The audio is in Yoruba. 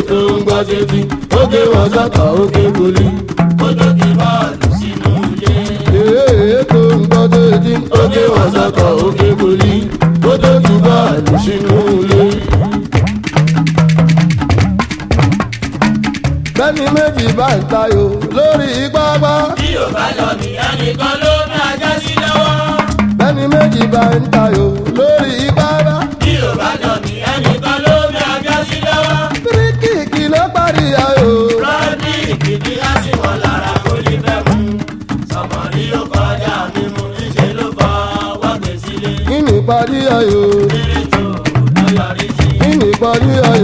tó ń gbọ́ sétí ó gé wọn sọ́kọ̀ ó gé goli. ó tó kí bọ́ọ̀lù sínú ilé. èyí tó ń gbọ́ sétí ó gé wọn sọ́kọ̀ ó gé goli. ó tó ju bọ́ọ̀lù sínú ilé. bẹ́ẹ̀ni méjì bá ń tayò lórí pápá. bí ò bá lọ ní ẹnìkan ló ní ajá sí lọ́wọ́. bẹ́ẹ̀ni méjì bá ń tayò lórí pápá. bí ò bá lọ ní ẹnìkan ló ní ajá sí lọ́wọ́. kíríkìkì ló parí ayò. rọ́ọ̀dì ìkìdí á sì wọ́n lára kó lè fẹ́ mú. sọmọrí ó kọjá mímú níṣẹ́ ló fọ́ wọ́gbẹ̀ sílé. kí ni parí ayò. eré tó lọ yọrí sí. kí ni parí ayò.